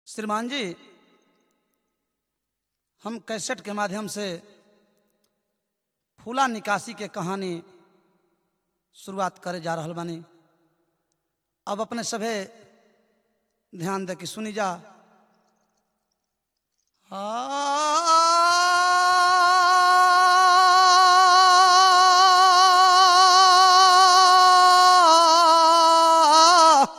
श्रीमान जी हम कैसेट के माध्यम से फूला निकासी के कहानी शुरुआत करे जा रहल बानी अब अपने सभे ध्यान दे के सुनी जा आ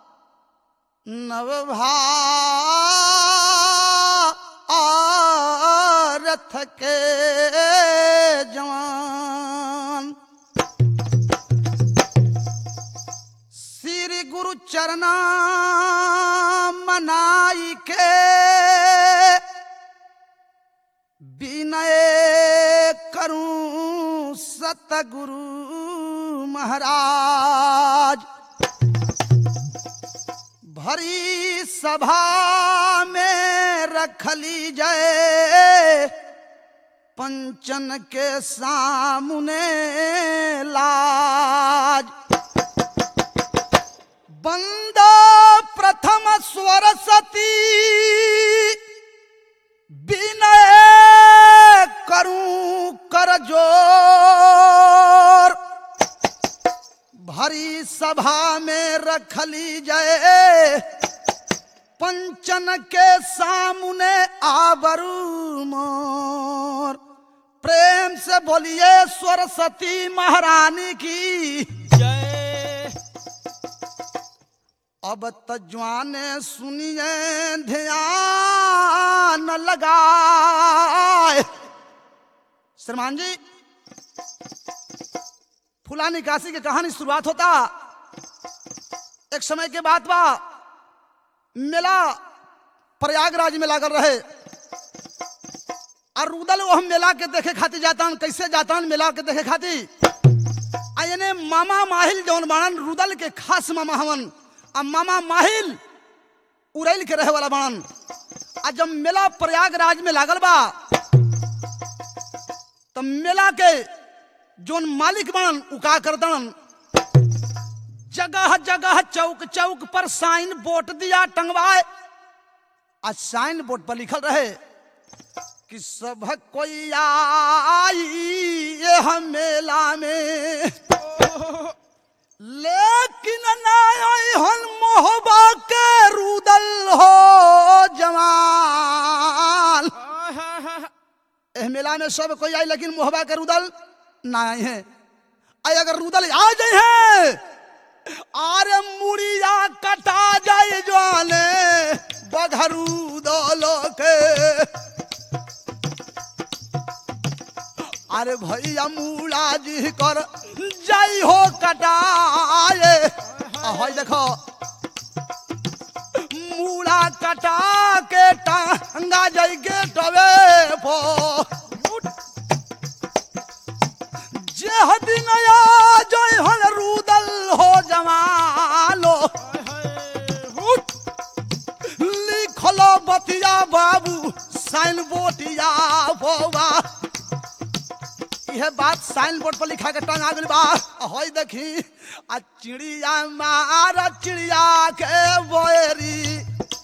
नवभारत के जवान श्री गुरु चरना मनाई के विनय करूं सतगुरु महाराज भरी सभा में रखली जय पंचन के सामने लाज बंदा प्रथम स्वरसती विनय करूं कर जोर भरी सभा में रखली जय पंचन के सामने आबरू मोर प्रेम से बोलिए सरस्वती महारानी की जय अब तजवाने सुनिए ध्यान लगाए श्रीमान जी फुला निकासी की कहानी शुरुआत होता एक समय के बाद बा मेला प्रयागराज में लागल रहे और रुदल वो हम मेला के देखे खातिर जातान कैसे जातान मेला के देखे खातिर आ यानी मामा माहिल जौन बाणन रुदल के खास मामा हवन आ मामा माहिल उड़ैल के रहे वाला बाणन आ जब मेला प्रयागराज में लागल बा तब मेला के जोन मालिक बाणन उ का करतन जगह जगह चौक चौक पर साइन बोर्ड दिया टंगवाए आ साइन बोर्ड पर लिखल रहे कि सब कोई आई ये हम मेला में लेकिन ना आई हन मोहबा के रुदल हो जवान एह मेला में सब कोई आई लेकिन मोहबा के रुदल ना आए हैं आई अगर रुदल आ जाए हैं आरे मुड़िया कटा जाए जाने बघरू दलो के अरे भैया मूला जी कर जाई हो कटाए आ होय देखो मूला कटा के टांगा जाई के टवे पो जे हदिन आ जाई हन रुदल हो जमालो लिखलो बतिया बाबू साइन बोटिया बोवा यह बात साइन बोर्ड पर लिखा के टंगा गइल बा होय देखी आ चिड़िया मार चिड़िया के बोरी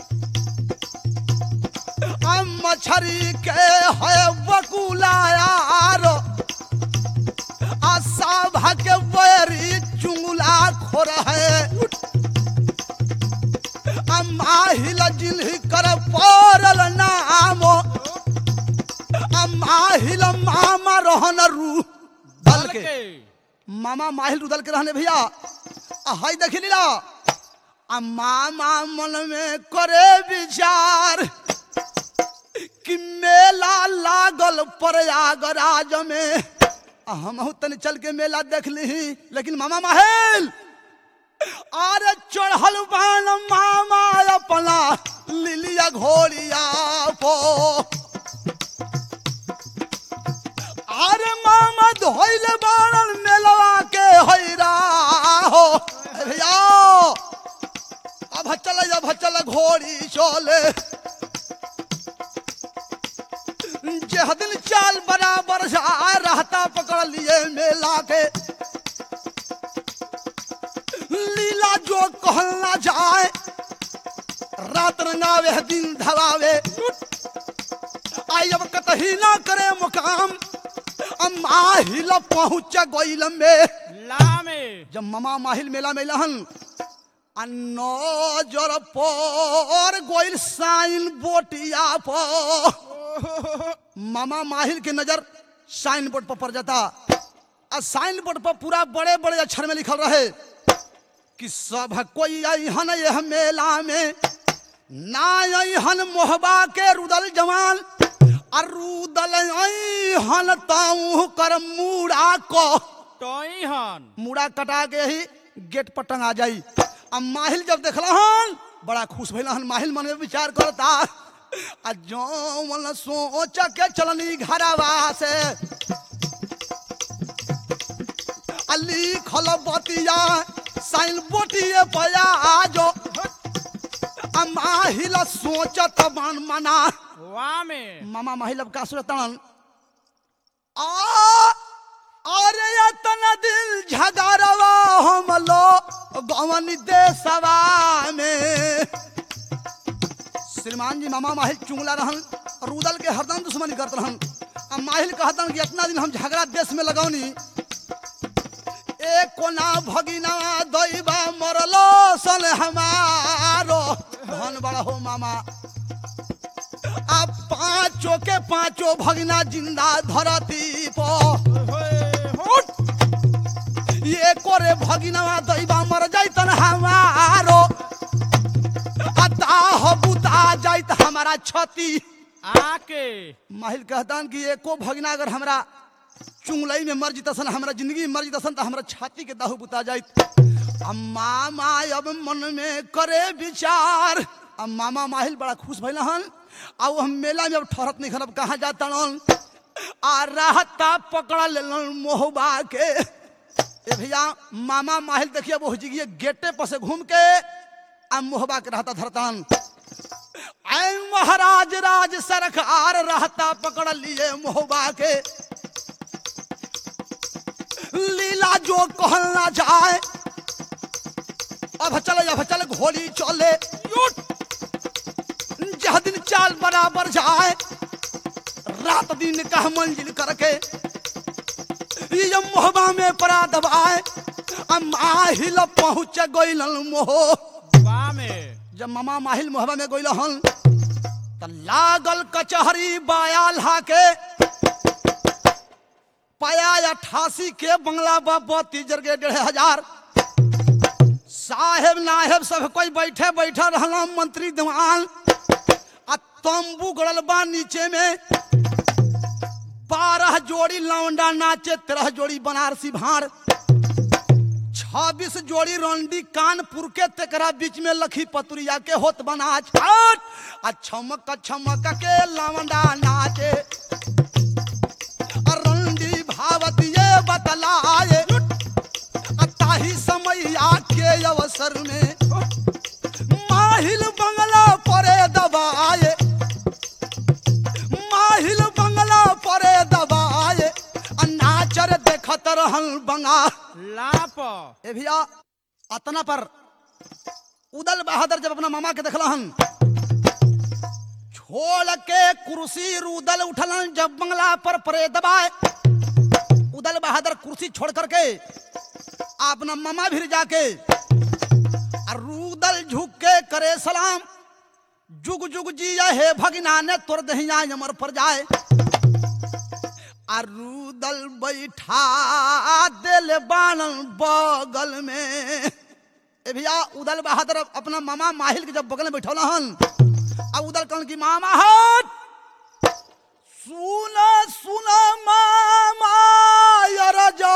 आ मछरी के है बकुला यार आ साभा के बोरी चुंगला खोर है आ माहिल जिल्ही कर पड़ल नामो माहिल मामा रहन रू दल के मामा माहिल रुदल के रहने भैया आ हई देखी लीला आ मामा मन में करे विचार कि मेला लागल प्रयागराज में आ हम तनी चल के मेला देख ली लेकिन मामा माहिल अरे चढ़ल बान मामा अपना लिलिया घोड़िया पो अरे मामा धोइल बाणल मेलवा के हैरा हो ए भैया अब चल अब चल घोड़ी चले जे दिन चाल बराबर से आ रहता पकड़ लिए मेला के लीला जो कहल ना जाए रात सतरंगावे दिन धवावे आई अब कतही ना करे मुकाम अब माहिल पहुंच गईल में लामे जब ममा माहिल मेला में लहन आ नजर पर गोइल साइन बोटिया पर मामा माहिल के नजर साइन बोर्ड पर पड़ जाता आ साइन बोर्ड पर पूरा बड़े बड़े अक्षर में लिखल रहे कि सब कोई अहन यह मेला में ना अहन मोहबा के रुदल जवान आ रुदल अहन ताऊ कर मूड़ा को टोई हन मुड़ा कटा के ही गेट पर टंगा जाई अब माहिल जब देखला हन बड़ा खुश भइल हन माहिल मन में विचार करता आ जौन सोच के चलनी घरवा से अली खल बतिया साइन बोटिए पया आजो आ माहिल सोचत मन मना वामे मामा माहिल अब का सोचतन आ अरे यतन दिल झगड़वा हम लो गवन देशवा में श्रीमान जी मामा माहिल चुंगला रहन रुदल के हरदम दुश्मनी करत रहन अब माहिल कहतन कि इतना दिन हम झगड़ा देश में लगौनी एक कोना भगिना दैबा मरलो सन हमारो धन बड़ा हो मामा अब पांचों के पांचों भगना जिंदा धरती पर ये कोरे भगिनवा दैबा मर जाइतन हमारो अताह बुता जाइत हमारा छती आके माहिल कहतन कि एको भगना अगर हमरा चुंगलई में मर जितसन हमरा जिंदगी में मर जितसन तो हमरा छाती के दाहू बुता जाइत अब मामा अब मन में करे विचार अब मामा माहिल बड़ा खुश भइल हन अब हम मेला में अब ठहरत नहीं खरब कहाँ जाता आ रहता पकड़ लेलन मोहबा के ए भैया मामा माहिल देखिए वो जिगिए गेटे पर से घूम के आ मोहबा के रहता धरतान ऐ महाराज राज सरकार रहता पकड़ लिए मोहबा के लीला जो कहना जाए अब चले अब चले घोड़ी चले जह दिन चाल बराबर जाए रात दिन कह मंजिल करके ये मोहबा में परा दबाए आ माहिल पहुंच गइल मोह वामे जब मामा माहिल मोहबा में गइल हन त लागल कचहरी बायाल हाके पाया अठासी के बंगला बत्ती जरगे डेढ़ हजार साहेब नाहेब सब कोई बैठे बैठे रहला मंत्री दीवान आ तंबू गड़ल बा नीचे में बारह जोड़ी लौंडा नाचे तेरह जोड़ी बनारसी भाड़ छब्बीस जोड़ी रंडी कानपुर के तेकरा बीच में लखी पतुरिया के होत बना छाट आ छमक छमक के लवंडा नाचे आ रंडी भावत ये बतलाए आ ताही समैया के अवसर में माहिल बंगला परे दबाए माहिल बंगला परे दबाए आ नाचर देखत रहल बंगा लाप ए भैया अतना पर उदल बहादुर जब अपना मामा के देखला हन छोड़ के कुर्सी रुदल उठलन जब बंगला पर परे दबाए उदल बहादुर कुर्सी छोड़ करके अपना मामा भी जाके और रुदल झुक के करे सलाम जुग जुग जिया हे भगना ने तोर दहिया अमर पर जाए अरुदल बैठा दिल बानल बगल में ए भैया उदल बहादुर अपना मामा माहिल के जब बगल में बैठौला हन अब उदल कहन की मामा हट सुन सुन मामा यार जो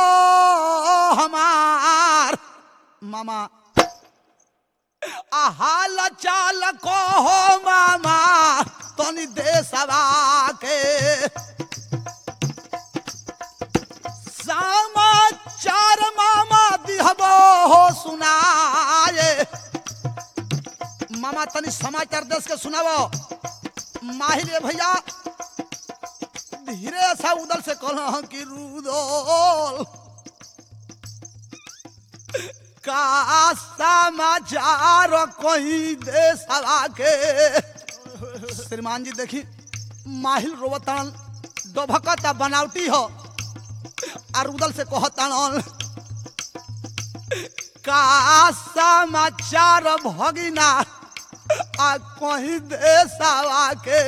हमार मामा हाल चाल कहो मामा तनी देशवा के समाचार मामा दिहबो हो सुनाए मामा तनी समाचार देश के सुनाबो माहिर भैया धीरे सा उदल से कहल कि रुदोल का समाचार कोई देशवा के श्रीमान जी देखी माहिल रोवतान डोभकता बनावटी हो और उदल से कहतान का समाचार भगिना आ कहीं देशवा के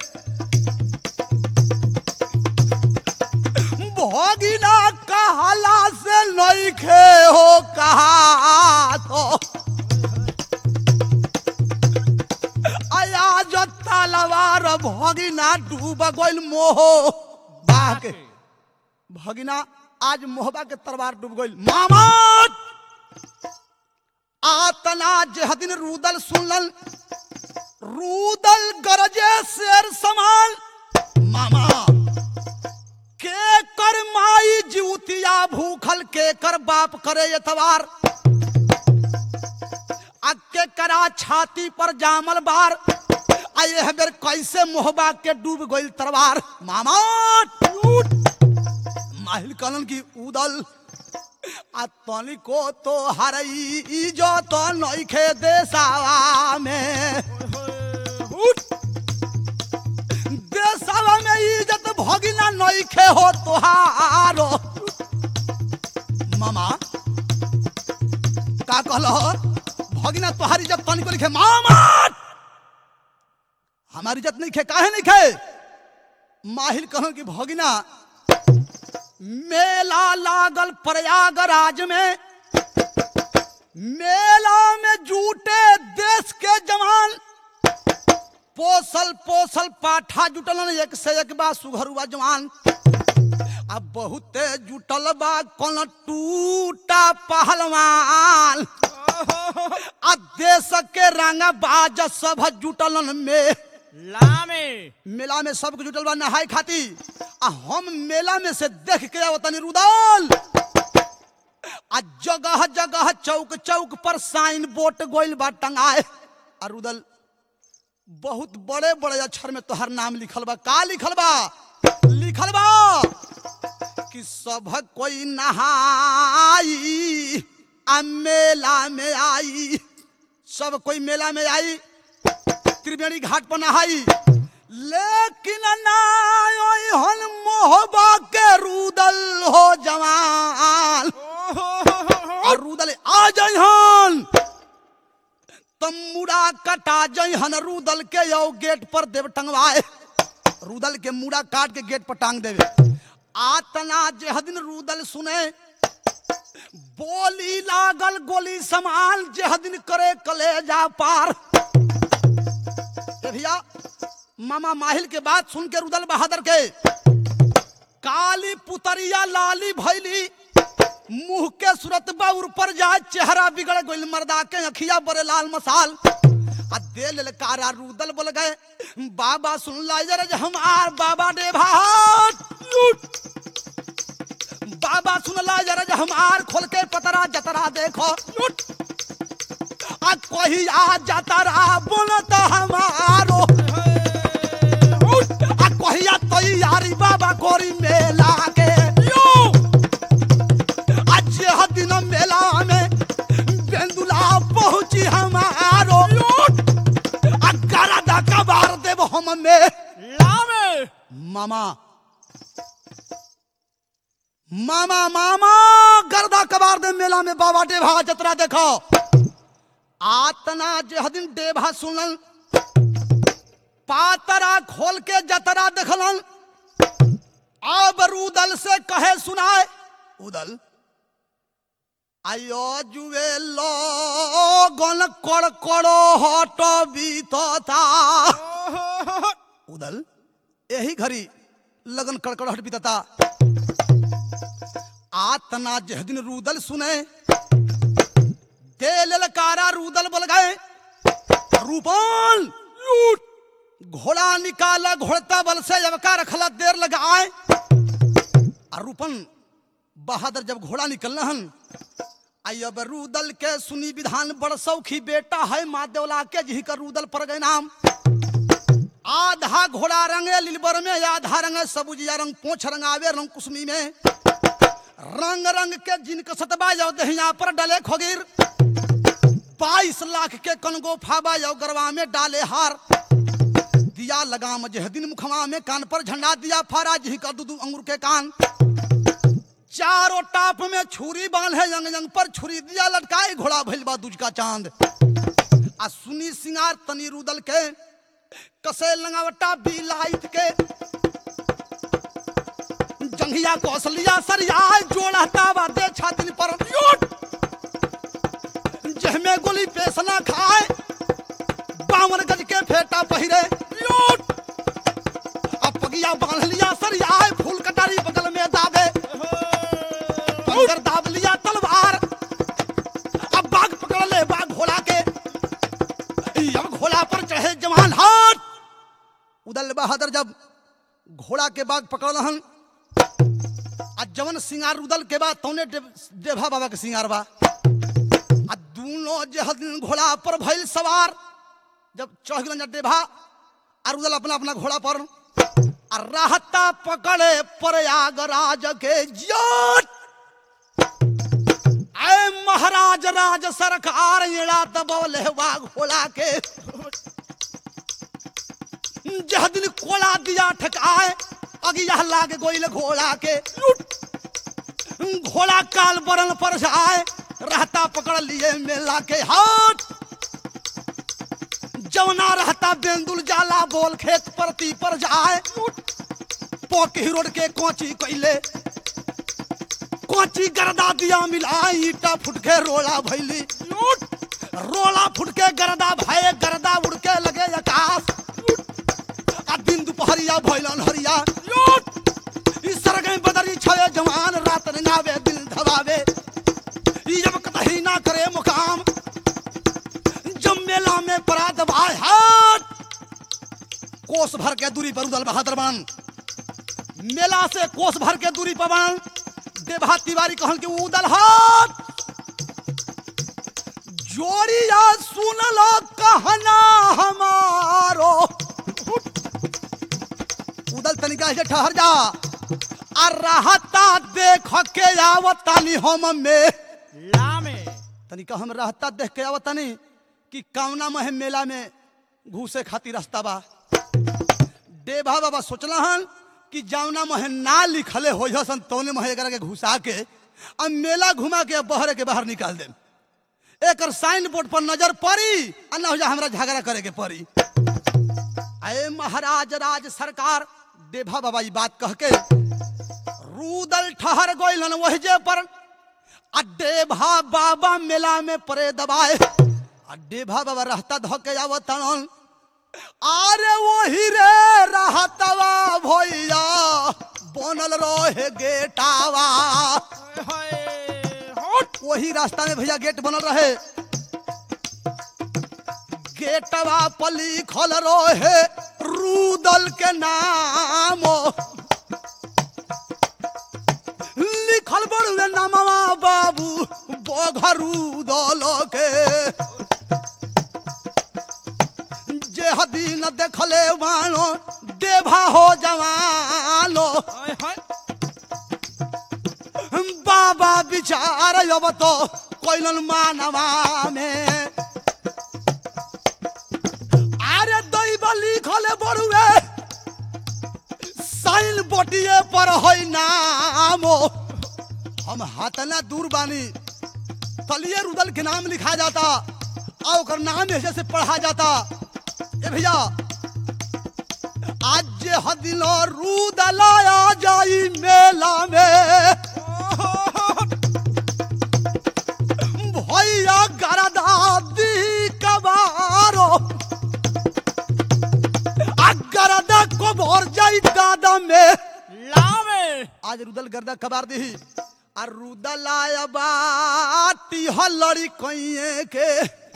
भगिना कहला से नइखे हो कहा तो आया जो तलवार भगिना डूब गइल मोह बाह के भगिना आज मोहबा के तलवार डूब गइल मामा आतना जेहदिन रूदल सुनलन रूदल गरजे शेर समान मामा के कर माई जीवतिया भूखल के कर बाप करे एतवार आ के करा छाती पर जामल बार आ यह बेर कैसे मोहबा के डूब गइल तरवार मामा टूट माहिल कलन की उदल आ तनिको तो हरई इजो तो नइखे देसावा में उठ देसावा में इज्जत भगिना नइखे हो तोहारो मामा का कहलो भगिना तोहार इज्जत तनिको लिखे मामा हमारी इज्जत नहीं खे काहे नहीं खे माहिल कहो कि भगिना मेला लागल प्रयागराज में मेला में जूटे देश के जवान पोसल पोसल पाठा जुटलन एक से एक बा सुघरुआ जवान अब बहुते जुटल बा कौन टूटा पहलवान आ देश के रंगा बाज सब जुटलन में लामे मेला में सब जुटल बा नहाय खाती आ हम मेला में से देख के आवतनी रुदल आ जगह जगह चौक चौक पर साइन बोर्ड गोइल बा टंगाए आ रुदल बहुत बड़े बड़े अक्षर में तोहर नाम लिखल बा का लिखल बा लिखल बा कि सब कोई नहाई आ मेला में आई सब कोई मेला में आई त्रिवेणी घाट पर नहाई लेकिन नायन मोहबा के रुदल हो जवान और रुदल आ जइहन तमुड़ा कटा जइहन रुदल के यो गेट पर देव टंगवाए रुदल के मुड़ा काट के गेट पर टांग देवे आतना जेहदिन रुदल सुने बोली लागल गोली समान जेहदिन करे कलेजा पार ए भैया मामा माहिल के बात सुन के रुदल बहादुर के काली पुतरिया लाली भैली मुंह के सूरत बाउर पर जाए चेहरा बिगड़ गइल मर्दा के अखिया बड़े लाल मसाल आ दे ललकारा रुदल बोल गए बाबा सुन ला जरा जे हमार बाबा दे भात बाबा सुन ला जरा जे हमार खोल के पतरा जतरा देखो लुट आ कोई आ जतरा बोलत हमारो आ कहिया तैयारी बाबा गोरी मेला के यो आज यह दिन मेला में बेंदुला पहुंची हमारो आ गरदा कबार देव हम में लामे मामा मामा मामा गर्दा कबार दे मेला में बाबा डेभा जतरा देखो आतना जेहदिन डेभा सुनल पातरा खोल के जतरा देखलन अब रुदल से कहे सुनाए उदल आयो जुए लोगन कड़ कड़ो हट बीतता उदल यही घड़ी लगन कड़कड़ाहट बीतता आतना जह दिन रूदल सुने दे ललकारा रूदल बोल गए रूपाल लूट घोड़ा निकाला घोड़ता बल से अवका रखला देर लगा आए और रूपन बहादुर जब घोड़ा निकलना हन आई अब रूदल के सुनी विधान बड़ सौखी बेटा है माँ देवला के जी का रूदल पर गए नाम आधा घोड़ा रंगे लिलबर में आधा रंगे सबुजिया रंग पोछ रंगावे रंग कुसमी में रंग रंग के जिनक सतबा जाओ दहिया पर डले खोगिर बाईस लाख के कनगो फाबा जाओ गरवा में डाले हार दिया लगाम जहदिन मुखमा में कान पर झंडा दिया फारा जी का दूधू अंगूर के कान चारों टाप में छुरी बांधे यंग यंग पर छुरी दिया लटकाए घोड़ा भइल बा दूज का चांद आ सुनी सिंगार तनी रुदल के कसे लंगावटा बिलाइत के जंघिया कौशलिया सरिया जोड़ा तावा दे छातिन पर योट जहमे गोली पेसना खाए बावन गज के फेटा पहिरे योट अब पगिया बांध लिया सरिया फूल कटारी बगल में दाबे पंगर दाब लिया तलवार अब बाघ पकड़ ले बाघ घोड़ा के अब घोड़ा पर चढ़े जवान हाथ उदल बहादुर जब घोड़ा के बाघ पकड़ रहन आ जवन सिंगार उदल के बाद तौने डे- डेभा बाबा के सिंगार बा आ दोनों जह दिन घोड़ा पर भइल सवार जब चढ़ गलन जब डेभा और उदल अपना अपना घोड़ा पर आ रहता पकड़े प्रयागराज के जोट आए महाराज राज सरकार इड़ा दबौले बा घोड़ा के जह दिन कोला दिया ठकाए अगिया लागे गोइल घोड़ा के घोड़ा काल बरन पर जाए रहता पकड़ लिए मेला के हाथ जवना रहता बेंदुल जाला बोल खेत परती पर जाए पोकी रोड के कोची कैले कोची गर्दा दिया मिलाई ईटा फुटके रोला भैली रोला फुटके गर्दा भये गर्दा उड़के लगे आकाश आ दिन दुपहरिया भैलन हरिया ई सरगई बदरी छवे जवान रात रंगावे दिल धवावे ई जब कतही ना करे मुकाम जब मेला में परा दबाए हाथ कोस भर के दूरी पर उदल बहादुर बन मेला से कोस भर के दूरी पर बन देभा तिवारी कहन के उदल हाथ जोड़िया सुन लो कहना हमारो उदल तनिका से ठहर जा आ रहता देख के आवतानी हम में लामे तनिका हम रहता देख के आवतानी कि कौना महे मेला में घूसे खातिर रास्ता बा देभा बाबा सोचला हन कि जौना महे ना लिखले हो सन तौने महे एकरा के घुसा के अब मेला घुमा के बहरे के बाहर निकाल देम एकर साइन बोर्ड पर नजर पड़ी आ ना हो जा हमरा झगड़ा करे के पड़ी अरे महाराज राज सरकार देभा बाबा ई बात कह के रूदल ठहर गइलन वहजे पर आ देभा बाबा मेला में परे दबाए आ देभा बाबा रहता धके आवतन अरे वही रे रहतवा भैया बनल रहे गेटावा वही रास्ता में भैया गेट बनल रहे गेटवा पर लिखल रहे रूदल के नाम लिखल बड़ुए नामवा बाबू बघरूदल के जे दिन देखले मानो देभा हो जवानो बाबा विचार अब तो कोइलन मानवा में अरे दैव लिखल बड़ुए साइन बोटिए पर है नाम हम हाथना दूर बानी तलिए रुदल के नाम लिखा जाता और ओकर नाम ऐसे से पढ़ा जाता ए भैया आज जे हदिलो रुदल आ जाई मेला में भैया गरदा दी कबारो आ गरदा को भर जाई गादा में लामे आज रुदल गर्दा कबार दी आ रुदल आया बाटी हलड़ी कइए के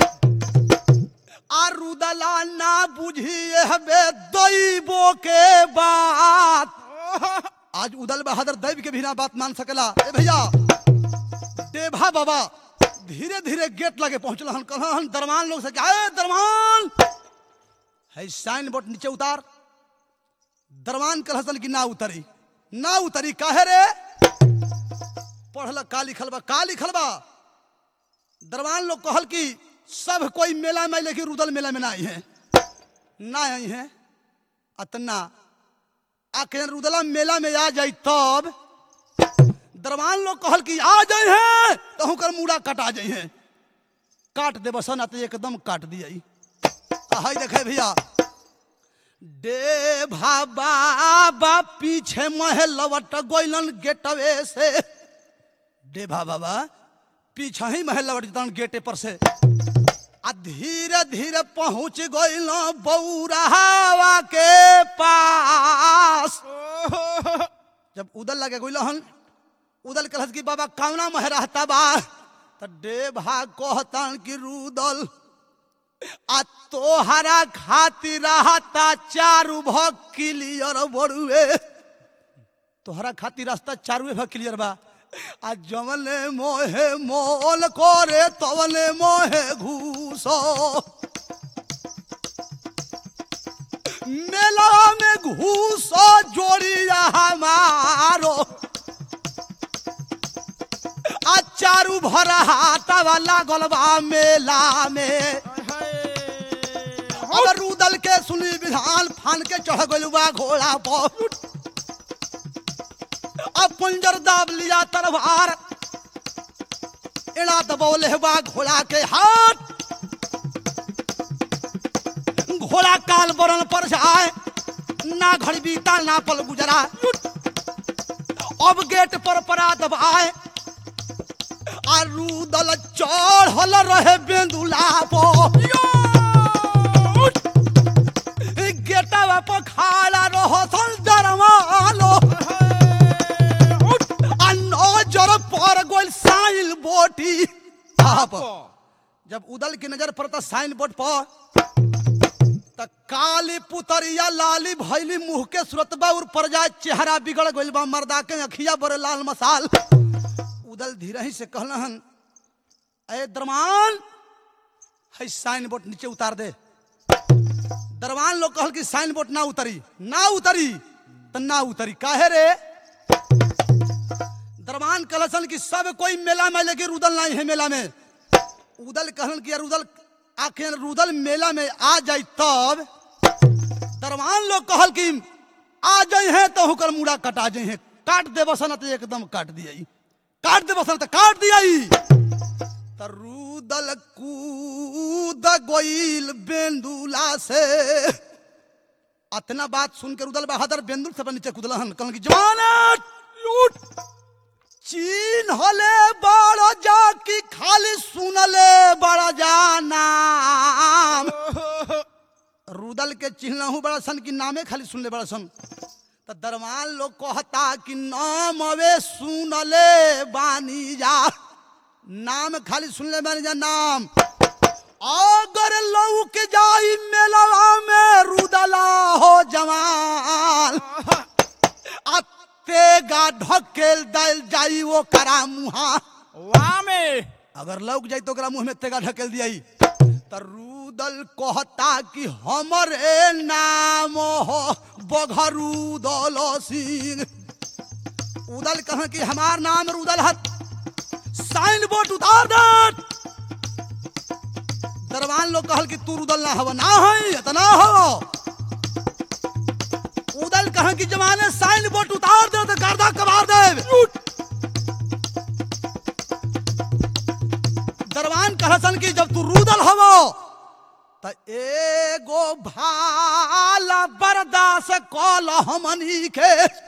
आ रुदला ना बुझिए हबे दैबो के बात आज उदल बहादुर दैव के भी ना बात मान सकेला ए भैया देभा बाबा धीरे धीरे गेट लगे पहुंचल हन कहल हन दरमान लोग से कि, "आए दरमान है साइन बोर्ड नीचे उतार दरमान कहल हसन कि ना उतरी ना उतरी काहे रे पढ़ल का लिखल बा का लिखल बा दरबान लोग कहल कि सब कोई मेला में आई, लेकिन रुदल मेला में ना आई है ना आई है अतना आखिर रुदला मेला में आ जाई तब दरबान लोग कहल कि आ जाए हैं तो हुकर मुड़ा कटा जाए हैं काट दे बसन आते एकदम काट दिया हाय देखे भैया डे बाबा पीछे महे लवट गोइलन गेटवे से डेभा बाबा पीछे ही महल लवट जतन गेटे पर से आ धीरे धीरे पहुंच गइल बौरावा के पास जब उदल लगे गइल हन उदल कहत कि बाबा कौना मह रहता बा त डेभा कहतन कि रुदल आ तोहरा खातिर रहता चारू भ क्लियर बड़ुए तोहरा खातिर रास्ता चारुए भ क्लियर बा आ जवने मोहे मोल करे तवने मोहे घूसो मेला में घूसो जोड़िया हमारो आ चारू भरा हाथवा लागल बा मेला में अब रूदल के सुनी विधान फान के चढ़ गइल बा घोड़ा पर अब पंजर दाब लिया तलवार एड़ा दबौले बा घोड़ा के हाथ घोड़ा काल बरन पर जाए ना घड़ी बीता ना पल गुजरा अब गेट पर परा दबाए आ रूदल चढ़ल रहे बेंदुला पर गेटवा पर खाड़ा रहसन दरवालो आ नजर पर गोल साइल बोटी आप जब उदल की नजर पड़ता साइन बोर्ड पर त काली पुतरिया लाली भैली मुंह के सुरतबा उर पर जाए चेहरा बिगड़ गइल बा मर्दा के अखिया बड़े लाल मसाल उदल धीरे ही से कहलन ए दरमान है साइन बोर्ड नीचे उतार दे दरवान लोग कहल कि साइन बोर्ड ना उतरी ना उतरी त ना उतरी काहे रे दरबान कहलन कि सब कोई मेला में लेके रुदल नहीं है मेला में उदल कहलन कि यार रुदल आखिर रुदल मेला में आ जाई तब दरबान लोग कहल कि आ जाए हैं तो हुकर मुड़ा कटा जाए हैं काट दे बसन तो एकदम काट दिया काट दे बसन तो काट दिया त रुदल कूद गोइल बेंदुला से अतना बात सुन के रुदल बहादुर बेंदुल से नीचे कूदलहन कहलन कि जवान लूट चीन हले बड़ जा की खाली सुनले बड़ जाना रुदल के चिन्हू बड़ा सन की नामे खाली सुनले बड़ा सन त दरमान लोग कहता कि नाम अवे सुनले बानी जा नाम खाली सुनले बानी जा नाम अगर लौक जाई मेलवा में रुदला हो जवान अतेगा ढकेल दल जाई वो करा मुहा वामे अगर लौक जाई तो ओकरा मुंह में तेगा ढकेल दियाई त रुदल कहता कि हमरे नाम हो बघरुदल सिंह उदल कह कि हमार नाम रुदल हत साइन बोर्ड उतार दे दरबान लोग कहल कि तू रुदल ना हव ना है इतना हो उदल कह कि जमाने साइन बोर्ड उतार दे तो गर्दा कबार दे दरबान कहसन कि जब तू रुदल हवो त एगो भाला बर्दास कल हमनी के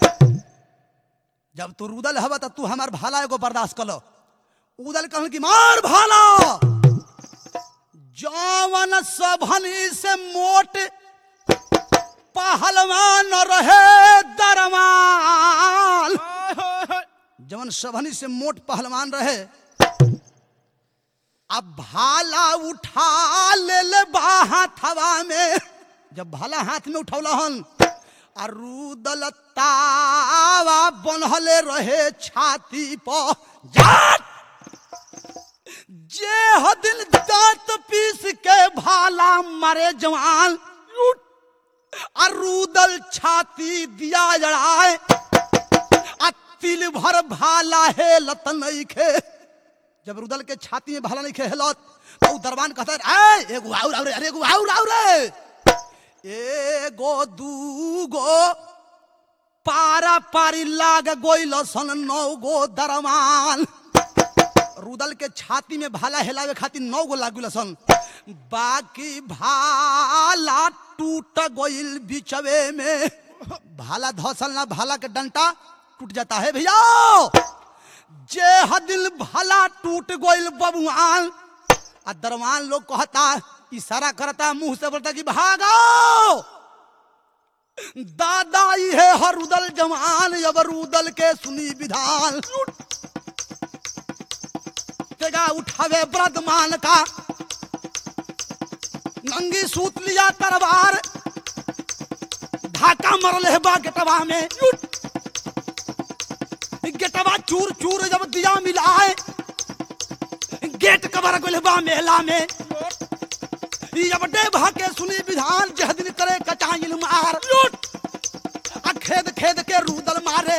जब तू रुदल हवा त तू हमार भाला एगो बर्दाश्त कल उदल कहन कि मार भाला जवन सभनी से मोट पहलवान रहे दरमान जवन सभनी से मोट पहलवान रहे अब भाला उठा ले ले बा हाथवा में जब भाला हाथ में उठौलहन आ रुदल तावा बनहले रहे छाती पर जाट जे हदिन दांत पीस के भाला मारे जवान आ रुदल छाती दिया जड़ाए आ तिल भर भाला है लत नहीं खे जब रुदल के छाती में भाला नहीं खे हेलत तो उ दरबान कहता है "ए, एगो आउर आउर अरे एगो आउर आउर एगो दूगो पारा पारी लाग गोइल सन नौ गो दरमान रुदल के छाती में भाला हेलावे खातिर नौ गो लागुल सन बाकी भाला टूट गइल बिचवे में भाला धसल ना भाला के डंटा टूट जाता है भैया जे हदिल भाला टूट गइल बबुआन आ दरवान लोग कहता इशारा करता मुंह से बोलता कि भागो दादा ये है हरुदल जवान अब रुदल के सुनी विधान तेगा उठावे ब्रदमान का नंगी सूत लिया तलवार ढाका मरल है बा गेटवा में गेटवा चूर चूर जब दिया मिलाए गेट कबर गइल बा मेला में जब डेभा के सुनी विधान जह दिन करे कचाइल मार आ खेद खेद के रूदल मारे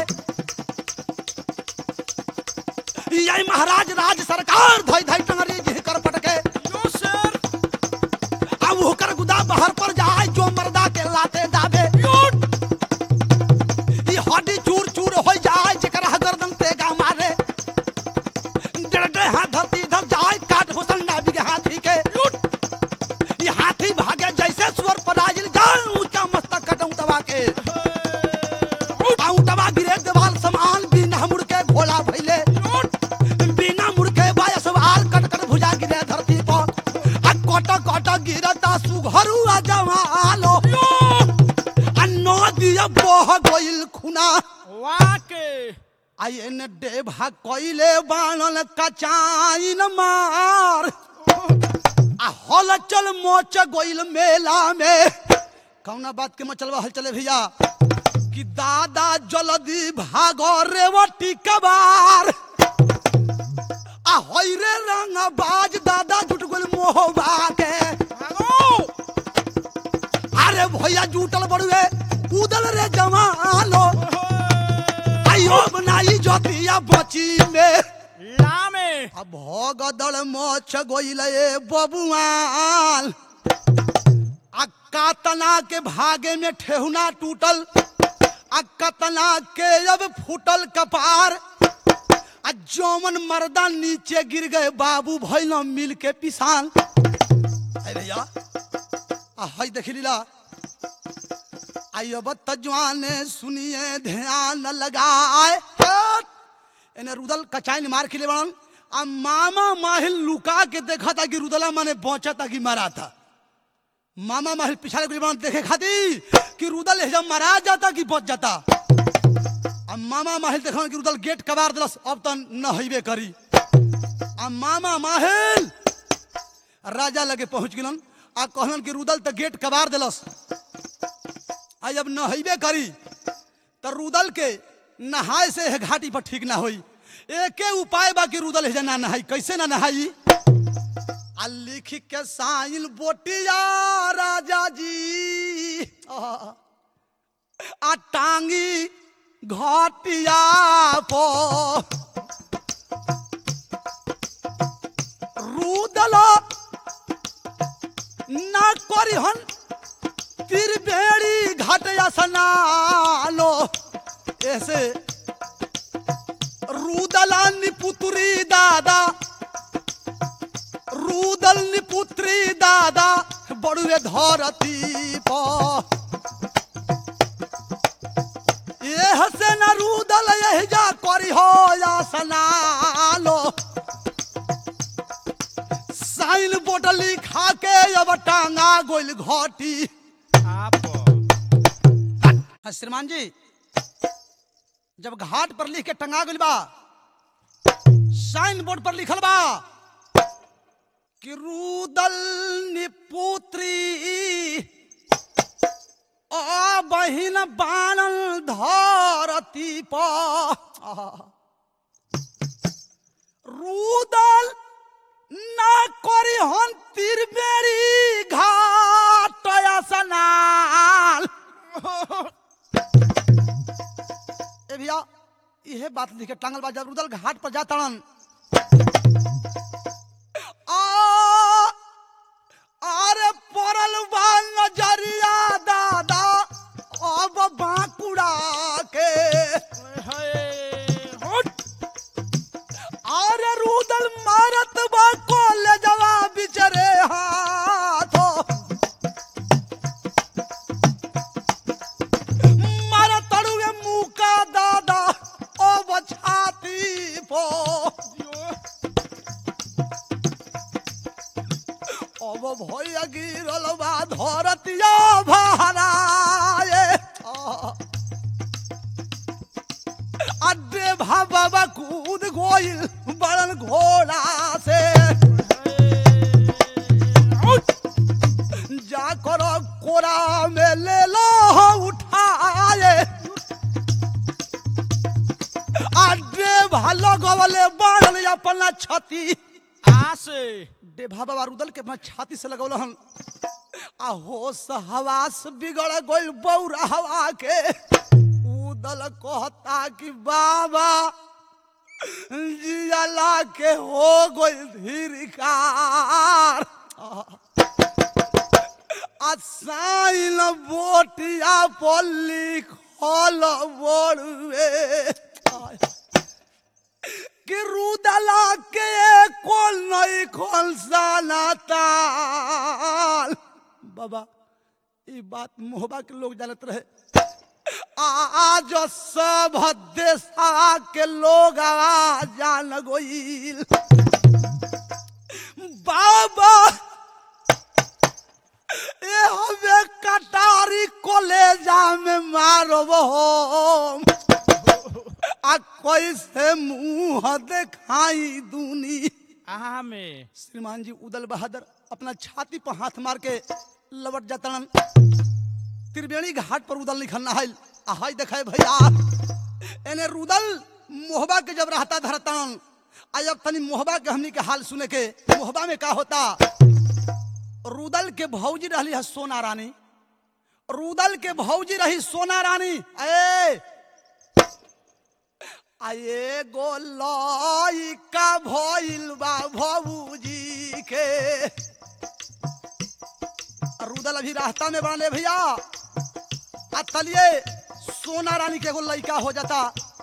यही महाराज राज सरकार धई धई टंगरी जी कर पटके यो सर अब होकर गुदा बाहर पर जाए जो मर्दा के लाते दाबे ई हड्डी चूर चूर हो जाए जेकर गर्दन तेगा मारे डेढ़ डेढ़ हाथ धरती धर जाए काट हुसन नाबी के हाथी के ई हाथी भागे जैसे सुअर पर आजिल जान ऊंचा मस्तक कटऊ तबा के आऊ तबा गिरे देवाल समान बिना मुड़ के भोला भइले बिना मुड़ के बायस वाल कट कट भुजा गिरे धरती पर आ कट कट गिरता सुघरू आ जवालो आ नदिया बह गइल खुना वाके आई एने डेभा कइले बाणन कचाइन मार आ हल चल मोच गइल मेला में कौना बात के मचलवा हल चले भैया कि दादा जल्दी भागो रेवटी कबार आ होई रे रंग बाज दादा जुट गइल मोहबा के भागो अरे भैया जुटल बड़ुए कूदल रे जवानो आयो बनाई जोतिया बची में लामे अब भगदड़ मोछ गइल ए बबुआन आ कातना के भागे में ठेहुना टूटल आ कतना के अब फूटल कपार आ जौमन मर्दा नीचे गिर गए बाबू भैल मिल के पिसान अरे भैया आ हई देख लीला आई अब तजवान सुनिए ध्यान लगाए हट! एने रुदल कचाइन मार के ले बड़न आ मामा माहिल लुका के देखा था कि रुदला माने बचा था कि मारा था मामा माहिल पिछाड़े के बड़न देखे खातिर कि रुदल है जब मारा जाता कि बच जाता आ मामा माहिल देखा कि रुदल गेट कबार दिलस अब तो न हईबे करी आ मामा माहिल राजा लगे पहुंच गिलन आ कहलन कि रुदल तो गेट कबार दिलस आ जब नहैबे करी तो रुदल के नहाए से है घाटी पर ठीक ना होई एके उपाय बा कि रुदल है ना नहाई कैसे ना नहाई आ लिख के साइल बोटिया राजा जी आ आ टांगी घाटिया पो रुदल ना करी हन त्रिवेणी घाट स्नालो ऐसे रुदला निपुत्री दादा रुदल निपुत्री दादा बड़ुए धरती पर एह से न रुदल यह जा करी हो या सनालो साइन बोर्ड लिखा के अब टांगा गोइल घटी आप हाँ, श्रीमान जी जब घाट पर लिख के टंगा गइल बा साइन बोर्ड पर लिखल बा कि रुदल निपुत्री आ बहिन बानल धरती पर रुदल ना करी हन तिरबेरी घाट स्नान ए भैया इहे बात लिखे टांगल बा जब रुदल घाट पर जातड़न आ अरे परल बा नजरिया दादा अब बांकुड़ा के अरे रुदल मारत बा कॉलेजवा बिचरे हाथो मारा तड़ुए मुका दादा अब छाती पो अब भैया गिरल बा धरतिया भराए अड्डे बाबा कूद गोइल बड़न घोड़ा से जा करो कोरा में ले लो उठाए अड्डे भालो गवले बाड़ल अपना छती आसे डेभा बाबा रुदल के अपना छाती से लगौल हन आ होश हवास बिगड़ गइल बौरा हवा के उदल कहता कि बाबा जियाला के हो गइल धीरकार असाइल बोटिया पल्ली खोल बोड़ुए कि रुदला के कोल नहीं खोल साना ताल बाबा ई बात मोहबा के लोग जानत रहे आज सब देशा के लोग आवाज जान गोइल बाबा ए हमें कटारी कलेजा में मारब हम आ कैसे मुंह देखाई दूनी आमे श्रीमान जी उदल बहादुर अपना छाती पर हाथ मार के लवट जातन त्रिवेणी घाट पर उदल लिखल नहाइल आ हाय देखे भैया एने रुदल मोहबा के जब रहता धरतन आ जब तनी मोहबा के हमनी के हाल सुने के मोहबा में का होता रुदल के भौजी रहली है सोना रानी रुदल के भौजी रही सोना रानी ए आए गो लइका भइल बा भौजी के रुदल अभी रास्ता में बांधे भैया आ तलिए सोना रानी के एगो लइका हो जाता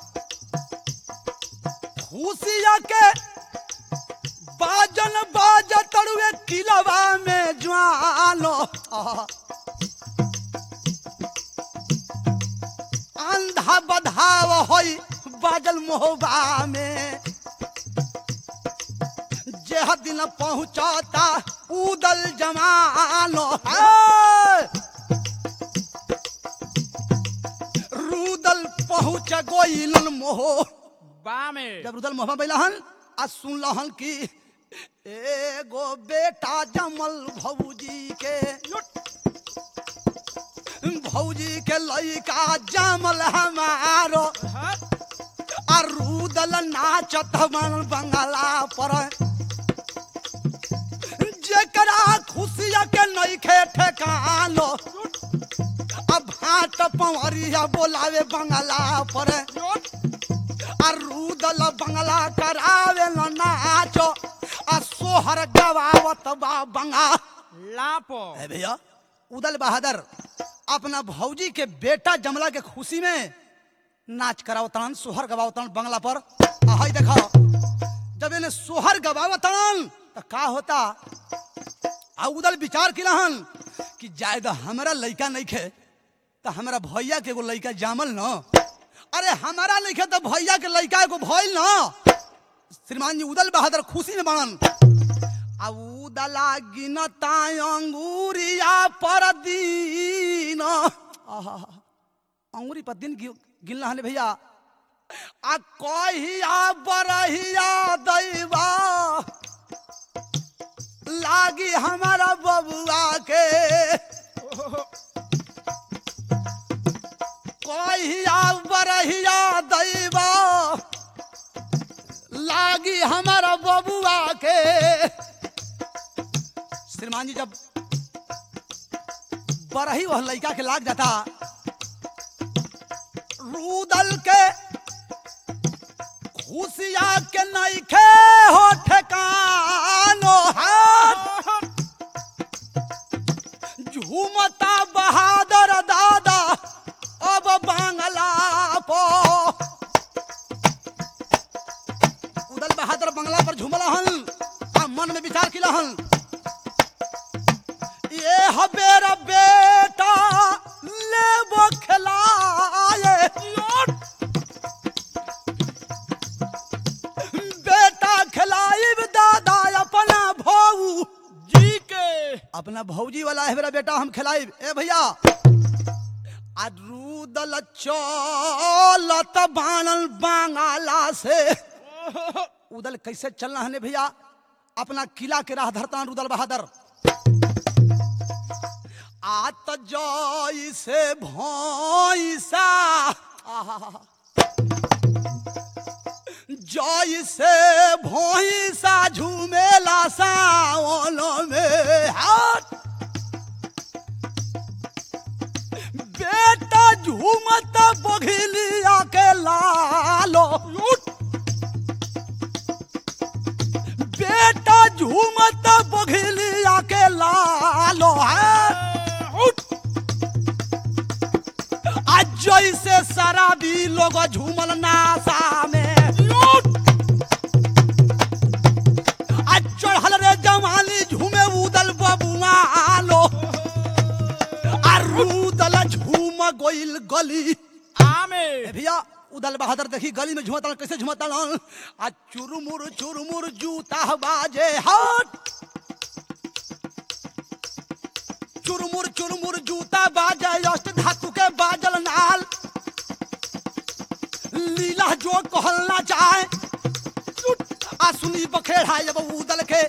खुशिया के बाजन बाज तड़ुए किलवा में ज्वालो आहा। अंधा बधाव होई बाजल मोहबा में जेह दिन पहुंचाता उदल जमानो है। रुदल पहुंच गोइलन मोह बामे जब रुदल मोहबा बैलहन आ सुनलहन कि एगो बेटा जमल भौजी के भौजी के लइका जमल हमारो आ रुदल नाचत मन बंगला पर जेकरा खुशिया के नइखे ठेकानो अब भाट पवरिया बोलावे बंगला पर आ रुदल बंगला करावे न नाचो आ सोहर गवावत बा बंगा लापो ए भैया उदल बहादुर अपना भौजी के बेटा जमला के खुशी में नाच करावतन सोहर गवावतन बंगला पर आ हई देखो जब इन्हें सोहर गवावतन तो का होता आ उदल विचार किलहन कि जायद हमरा लइका नहीं खे तो हमरा भैया के एगो लइका जामल न अरे हमारा नहीं खे तो भैया के लइका एगो भइल न श्रीमान जी उदल बहादुर खुशी में बनन आ उदला गिनता अंगूरिया पर दिन आहा अंगूरी पर दिन गिन गिनला हने भैया आ कहिया बरहिया दैवा लागी हमारा बबुआ के कहिया बरहिया दैवा लागी हमारा बबुआ के श्रीमान जी जब बरही वह लड़का के लाग जाता रूदल के खुशिया के नइखे हो ठेकानो हाथ झूमता बहादुर दादा अब बांगला पो उदल बहादुर बंगला पर झूमला हन आ मन में विचार किला हन ये हबेर बेटा लेबो खिलाए बेटा खिलाइब दादा अपना भौ जी के अपना भौजी वाला है मेरा बेटा हम खिलाइब ए भैया आ रूदल चलत बानल बांगाला से उदल कैसे चलना है ने भैया अपना किला के राह धरता रुदल बहादुर आत जय से भैसा आहा जय से भैसा झूमेला सावन में हाथ बेटा झूमत बघिलिया के लालो बेटा झूमत बघिलिया के लालो है आज जैसे शराबी लोग झूमल नासा में आज चढ़ल रे जवानी झूमे उदल बबुआलो आ रूदल झूम गोइल गली आमे ए भैया उदल बहादुर देखी गली में झुमता कैसे झुमता आ चुरमुर चुरमुर जूता बाजे हट चुरमुर चुरमुर जूता बाजे अष्ट धातु के बाजल नाल लीला जो कहलना चाहे आ सुनी बखेड़ा जब उदल के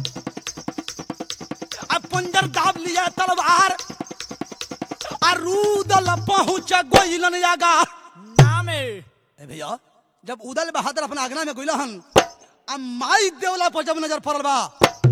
आ पंजर दाब लिया तलवार आ रूदल पहुंच गोइलन यागा नामे ए भैया जब उदल बहादुर अपना आगना में गोइला हन आ माई देवला पर जब नजर पड़ल बा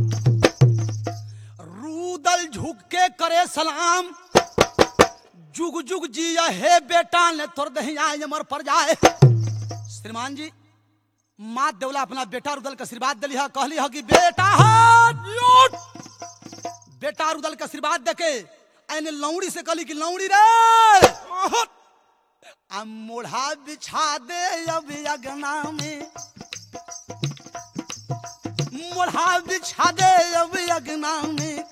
रूदल झुक के करे सलाम जुग जुग जिया हे बेटा ने तोर दही आए मर पर जाए श्रीमान जी माँ देवला अपना बेटा रुदल के आशीर्वाद दिली है कहली है कि बेटा हाथ लौट बेटा रुदल के आशीर्वाद देके ऐने लौड़ी से कहली कि लौड़ी रे आ मोढ़ा बिछा दे अब अगना में मोढ़ा बिछा दे अब अगना में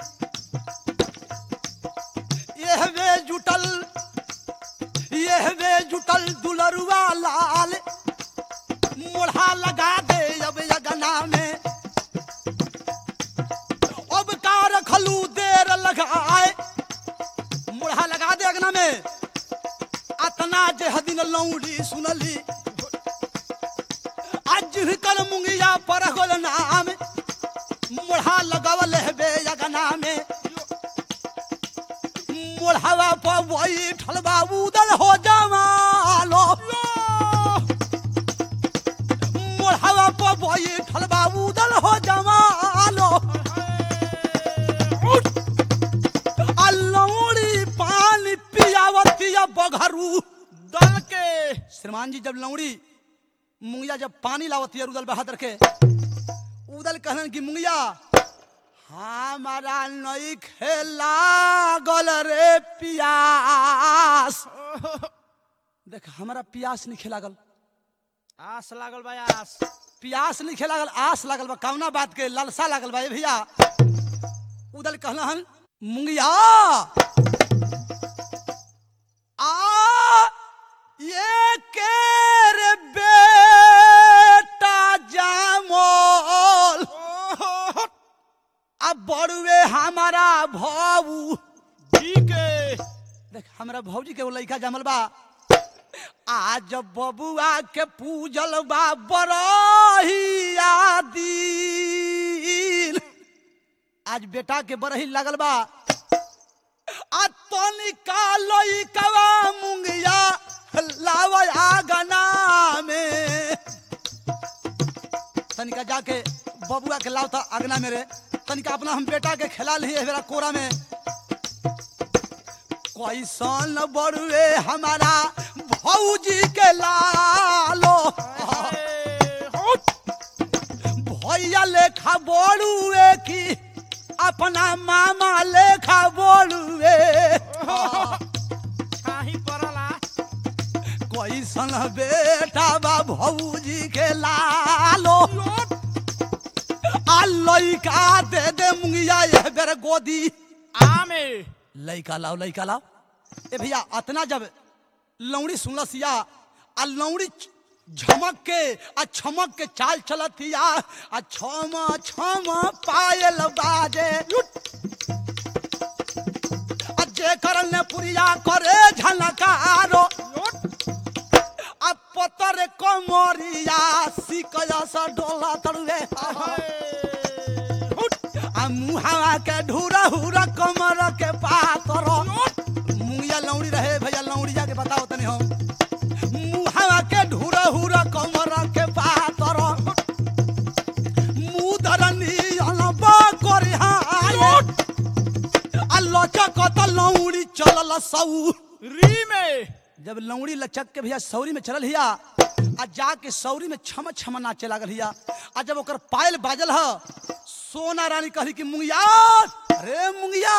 यह वे जुटल यह वे जुटल दुलरुआ लाल मोढ़ा लगा दे अब अगना में अब का रखलू देर लगाए मोढ़ा लगा दे अगना में अतना जे हदिन लौड़ी सुनली आज कर मुंगिया पर होल नाम मोढ़ा लगावल हेबे अगना में मोढ़ावा पर वही ठलबा उदल हो जमालो मोढ़ावा पर वही ठलबा उदल हो जमालो आ लौड़ी पानी पियावतिया बघरू दल के श्रीमान जी जब लौड़ी मुंगिया जब पानी लावती है उदल बहादुर के उदल कहलन कि मुंगिया हमारा नई खेला गल रे पियास देख हमारा पियास नहीं खेला गल आस लागल बा आस पियास नहीं खेला गल आस लागल बा कौना बात के लालसा लागल बा ए भैया उदल कहला हन मुंगिया आ ये के रे बेटा जामोल अब बड़ुए हमारा भाऊ जी के देख हमरा भौजी के वो लड़का जमल बा आज बबुआ के पूजल बा बरहिया दिन आज बेटा के बरही लगल बा आ तनिका लइकवा मुंगिया लावा आगना में तनिका जाके बबुआ के लाव था अगना मेरे तनिका अपना हम बेटा के खिला लिए मेरा कोरा में कैसन बड़ुए हमारा भौजी के लालो भैया लेखा बोलुए की अपना मामा लेखा बोलुए छाही पड़ला कैसन बेटा बा भौजी के लालो आ लइका दे दे मुंगिया ये बेर गोदी आमे लइका लाओ लइका लाओ ए भैया अतना जब लौड़ी सुनलसिया आ लौड़ी छ- झमक के आ छमक के चाल चलतिया आ छम छम पायल बाजे आ जेकर ने पुरिया करे झलकारो आ पतर कमरिया सिकया सा डोला तड़वे आ मुहावा के ढूरा हुरा कमर के पातर मुंगिया लौड़ी रहे भैया लौड़ी जाके बताओ तनी हम मुहावा के ढूरा हुरा कमर के पातर मुदरनी अनबा करी हाय आ लचक त लौड़ी चलल सौ री में जब लौड़ी लचक के भैया सौरी में चलल हिया आ जाके सौरी में छम छम नाचे लागल हिया आ जब ओकर पायल बाजल ह सोना रानी कहली कि मुंगिया अरे मुंगिया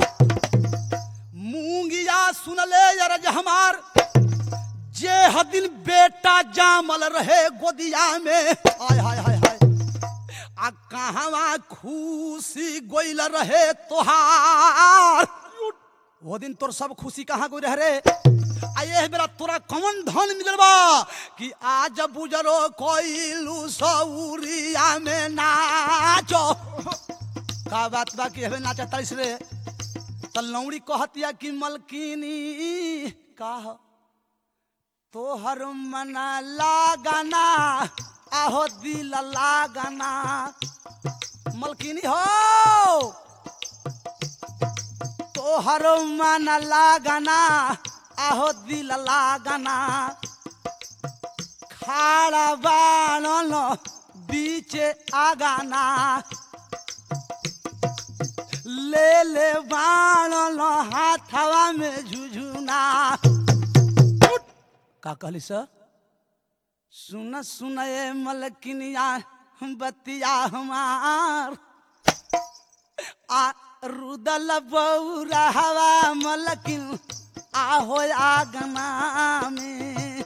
मुंगिया सुनले यरज हमार जे हदिन बेटा जामल रहे गोदिया में हाय हाय हाय हाय आ कहवा खुशी गोइल रहे तोहार वो दिन तोर सब खुशी कहाँ गई रह रे आ ये बेरा तोरा कौन धन मिलल बा कि आज बुजरो कोइलू सौरिया में नाचो का बात बा कि हवे नाचा तड़िस रे त लौड़ी कहतिया कि मलकिनी का ह? तोहर मना लागना आहो दिल लागना मलकिनी हो तोहर मन लागना आहो दिल लागना खाड़ा बाणन बीचे आगाना ले ले बाणन हाथवा में झुझुना का कहली सर सुन सुन ए मलकिनिया बतिया हमार आ रुदल बौरा हवा मलकिन आहो आगना में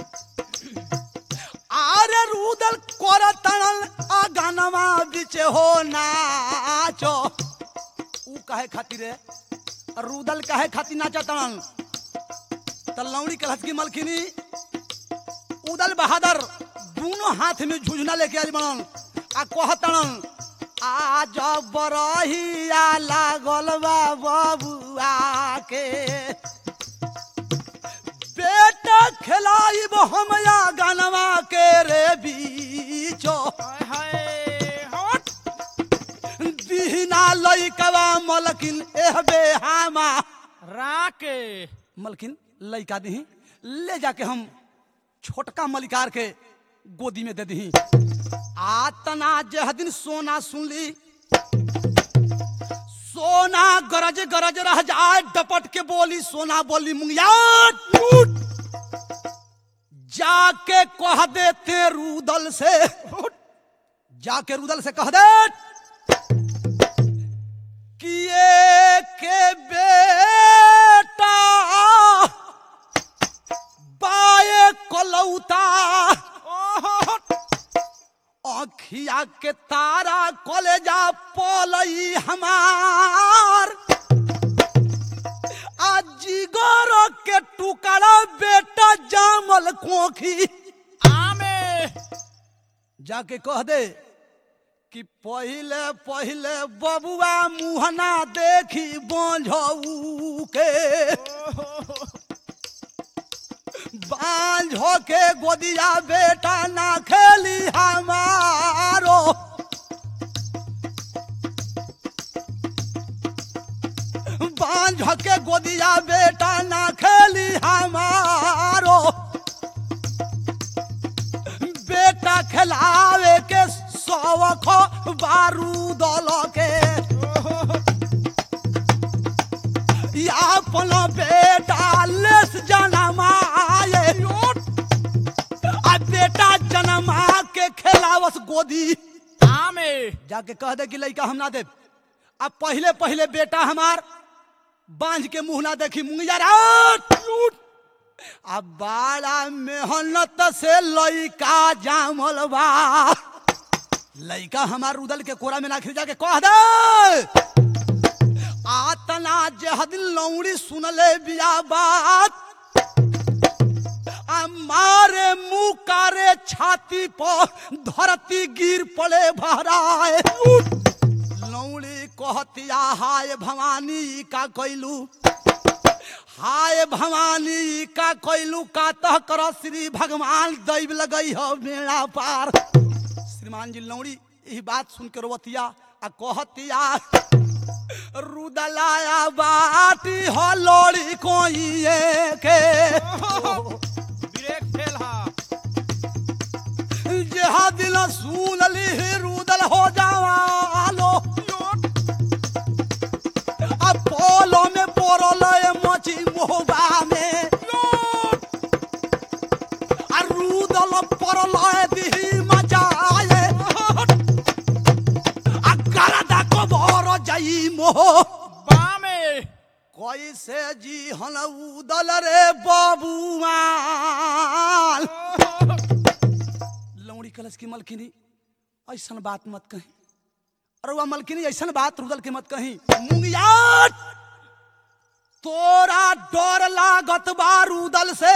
आरे रुदल कोर तणल आगनमा बिच हो नाचो ऊ काहे खातिर रे रुदल काहे खातिर नाचा तणल त लौड़ी कहत की मलकिनी उदल बहादुर दोनों हाथ में झुझना लेके आज बनल आ कहतन आज बरहिया लागल बा बबुआ के बेटा खिलाइब हम या गनवा के रे बीचो हाय हाय हट दीना लइकवा मलकिन एहबे हामा राके मलकिन लइका दही ले जाके हम छोटका मलिकार के गोदी में दे दही आतना जह दिन सोना सुनली सोना गरज गरज रह जाए डपट के बोली सोना बोली मुंगिया लूट जाके कह देते रूदल से जाके रूदल से कह दे कि ये के बेटा बाए कलौता ओहो अखिया के तारा कलेजा पलई हमार आ जिगर के टुकड़ा बेटा जामल कोखी आमे जाके कह दे कि पहिले पहिले बबुआ मुहना देखी बोझऊ के बांझो के गोदिया बेटा ना खेली हमारो बांझो के गोदिया बेटा ना खेली हमारो बेटा खिलावे के सौख बारूद के या अपन बेटा लेस जनमाए आ बेटा जनमा के खेलावस गोदी आमे जाके कह दे कि लड़का हम ना दे अब पहले पहले बेटा हमार बांझ के मुंह ना देखी मुंगिया रात अब बड़ा मेहनत से लड़का जामल बा लड़का हमार उदल के कोरा में ना खिल जाके कह दे आतना जहद लौड़ी सुनले बिया बात आ मारे मुंह कारे छाती पर धरती गिर पड़े भराए लौड़ी कहतिया हाय भवानी का कैलू हाय भवानी का कैलू का तह कर श्री भगवान दैव लगई हो मेरा पार श्रीमान जी लौड़ी यही बात सुन के रोवतिया आ कहतिया रुदलाया बाटी हो लोड़ी कोई के ब्रेक फेल हा जेहा दिल सुन ली रुदल हो जावालो अब पोलो में पोरल मची मोहबा में आ रुदल परल दिही मचाए आ गरदा को भर जाई मोह बामे कैसे जी हन उदल रे बबुआल लौड़ी कलश की मलकिनी ऐसन बात मत कही अरे वह मलकिनी ऐसन बात रुदल के मत कही मुंगियाट तोरा डर लागत बा रुदल से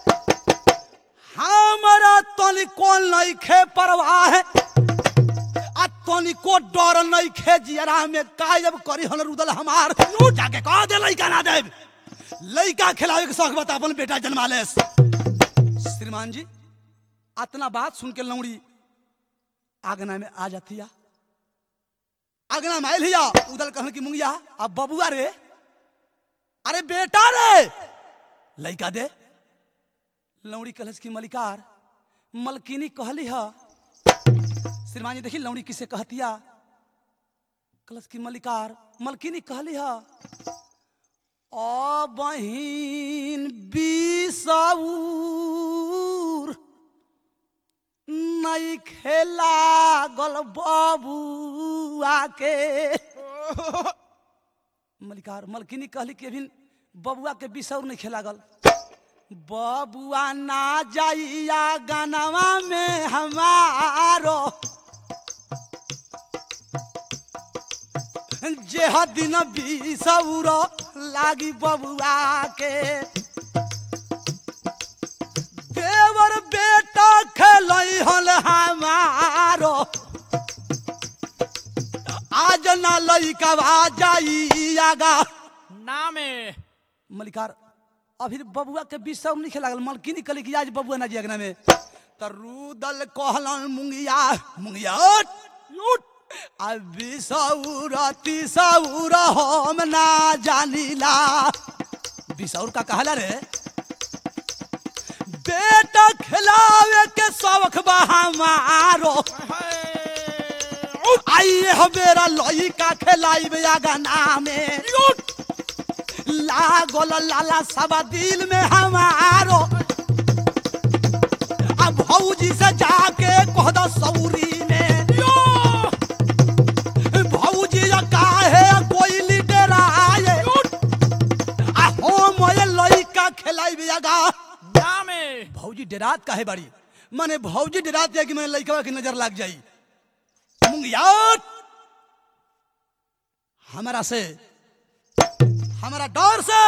हमरा तनिको नइखे परवाह है आ तनिको डर नइखे जियरा में कायब करी हन रुदल हमार यू जाके कह दे लइका ना देब लइका खिलावे के शौक बता अपन बेटा जन्मा ले श्रीमान जी अतना बात सुन के लौड़ी आगना में आ जातिया आगना में आयल हिया उदल कहन की मुंगिया अब बबुआ रे अरे बेटा रे लइका दे लौड़ी कलश की मलिकार मलकिनी कहली ह श्रीमान जी देखी लौड़ी किसे कहतिया कलश की मलिकार मलकिनी कहली ह ओ बहिन बिसौर नहीं खेला गल बबुआ के मलिकार मलकिनी कहली कि अभी बबुआ के बिसौर नहीं खेला गल बबुआ ना जाइया गानवा में हमारो जेह दिन बिसौर लागी बबुआ के देवर बेटा खेलई हल हमारो आज ना लइका जाई आगा नामे मलिकार अभी बबुआ के बीच सब नहीं लागल मलकिनी कहली कि आज बबुआ ना जियगना में त रुदल कहलन मुंगिया मुंगिया उठ, उठ अभी सौर तिसौर हम ना जानिला बिसौर का कहला रे बेटा खिलावे के शौक बा हमारो आइए हमेरा लइका खिलाइबे आगना में लागल लाला सब दिल में हमारो अब भौजी से जाके कह दो सौरी में भौजी काहे कोई लीडर आए आ हो मोए लइका खिलाइबे आगा नामे भौजी डरात काहे बाड़ी माने भौजी डरात है कि मैं लइकवा की नजर लग जाई मुंगियात हमारा से हमारा डर से